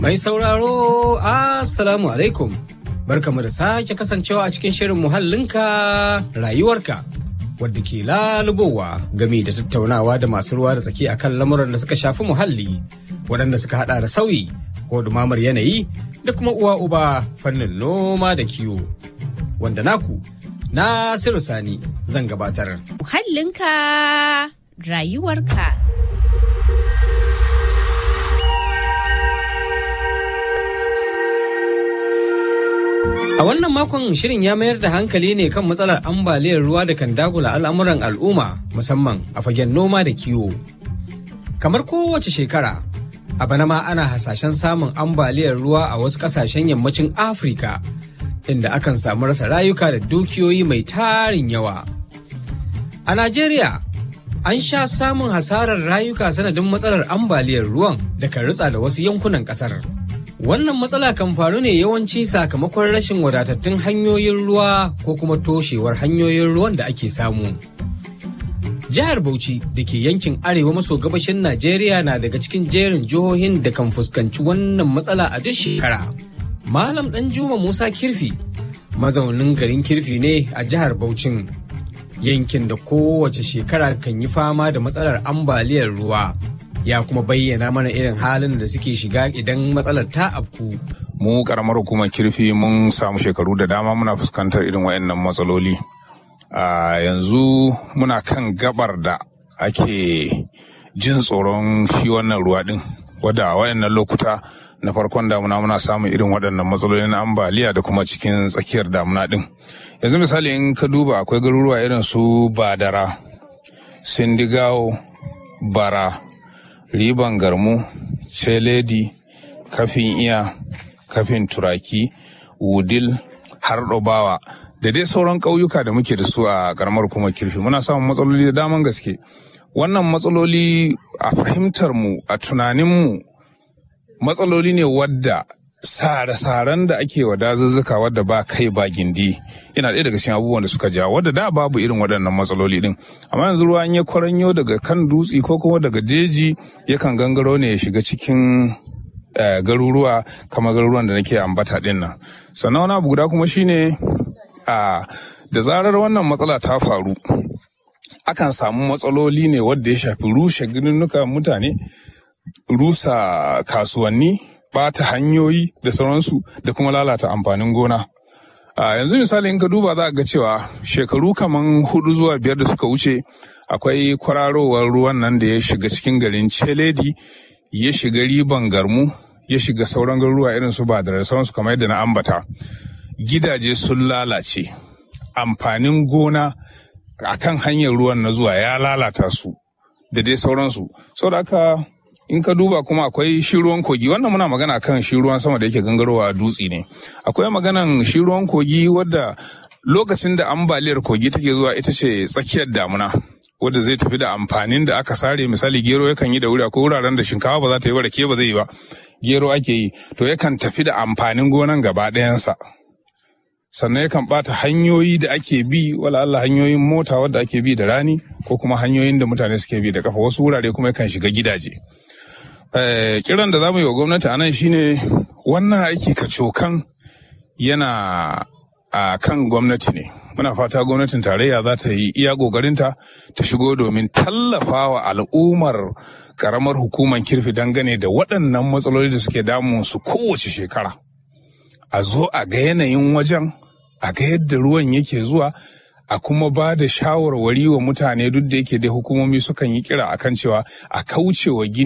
Mai sauraro, Assalamu alaikum. Barkamu da sake kasancewa a cikin shirin muhallinka rayuwarka. Wadda ke lalubowa game da tattaunawa da masu ruwa da tsaki akan lamuran da suka shafi muhalli, waɗanda suka hada da sauyi ko dumamar yanayi da kuma uwa uba fannin noma da kiwo. Wanda naku, Nasiru Sani zan gabatar. Muhallinka rayuwarka. A wannan makon shirin ya mayar da hankali ne kan matsalar ambaliyar ruwa da kan dagula al'amuran al'umma musamman a fagen noma da kiwo. Kamar kowace shekara, a bana ma ana hasashen samun ambaliyar ruwa a wasu ƙasashen yammacin Afirka, inda akan samu rasa rayuka da dukiyoyi mai tarin yawa. A Najeriya, an sha samun hasarar rayuka sanadin matsalar ambaliyar ruwan da kan ritsa da wasu yankunan ƙasar. Wannan matsala kan faru ne yawanci sakamakon rashin wadatattun hanyoyin ruwa ko kuma toshewar hanyoyin ruwan da ake samu. Jihar Bauchi da ke yankin arewa maso gabashin Najeriya na daga cikin jerin jihohin da kan fuskanci wannan matsala a duk shekara. Malam Danjuma Musa Kirfi, mazaunin garin Kirfi ne a jihar Bauchin, yankin da kowace shekara kan yi fama da matsalar ambaliyar ruwa. ya kuma bayyana mana irin halin da suke shiga idan matsalar ta afku. Mu karamar hukumar kirfi mun samu shekaru da dama muna fuskantar irin waɗannan matsaloli. A yanzu muna kan gabar da ake jin tsoron shi wannan ruwa ɗin. Wadda a waɗannan lokuta na farkon damuna muna samun irin waɗannan matsaloli na ambaliya da kuma cikin tsakiyar damuna ɗin. Yanzu misali in ka duba akwai garuruwa irin su Badara, Sindigawo, Bara, riban garmu celedi kafin iya kafin turaki wudil har ɗobawa da dai sauran ƙauyuka da muke da su a ƙaramar kuma kirfi muna samun matsaloli da daman gaske wannan matsaloli a fahimtar mu a tunanin mu matsaloli ne wadda sare-saren da ake wa dazuzzuka wadda ba kai ba gindi yana ɗaya daga cikin abubuwan da suka ja wadda da babu irin waɗannan matsaloli din amma yanzu ruwa ya kwaranyo daga kan dutse ko kuma daga jeji yakan gangaro ne ya shiga cikin garuruwa kamar garuruwan da nake ambata din nan sannan wani abu guda kuma shine a da zarar wannan matsala ta faru akan samu matsaloli ne wadda ya shafi rushe gininnuka mutane rusa kasuwanni bata hanyoyi da sauransu da kuma lalata amfanin gona. A yanzu misali in ka duba za ga cewa shekaru kaman hudu zuwa biyar da suka wuce akwai kwararowar ruwan nan da ya shiga cikin garin Celedi ya shiga riban garmu ya shiga sauran garuruwa irin su ba da sauransu kamar yadda na ambata. Gidaje sun lalace amfanin gona a kan hanyar ruwan na zuwa ya lalata su da dai sauransu. Saboda haka in ka duba kuma akwai shi ruwan kogi wannan muna magana kan shi ruwan sama da yake gangarowa a dutse ne akwai maganan shi ruwan kogi wadda lokacin da ambaliyar kogi take zuwa ita ce tsakiyar damuna wadda zai tafi da amfanin da aka sare misali gero yakan yi da wuri akwai wuraren da shinkafa ba za ta yi ba rake ba zai yi ba gero ake yi to yakan tafi da amfanin gonan gaba ɗayansa sannan yakan bata hanyoyi da ake bi wala Allah hanyoyin mota wadda ake bi da rani ko kuma hanyoyin da mutane suke bi da kafa wasu wurare kuma yakan shiga gidaje kiran da za mu yi wa gwamnati a nan shine wannan aiki kacokan yana a kan gwamnati ne muna fata gwamnatin tarayya za ta yi iya ƙoƙarinta ta shigo domin tallafa wa al'ummar karamar hukumar kirfi dangane da waɗannan matsaloli da suke damun su kowace shekara a zo a ga yanayin wajen a ga yadda ruwan yake zuwa a kuma ba da shawarwari wa mutane duk da yake dai hukumomi sukan yi kira akan cewa a kauce wa gini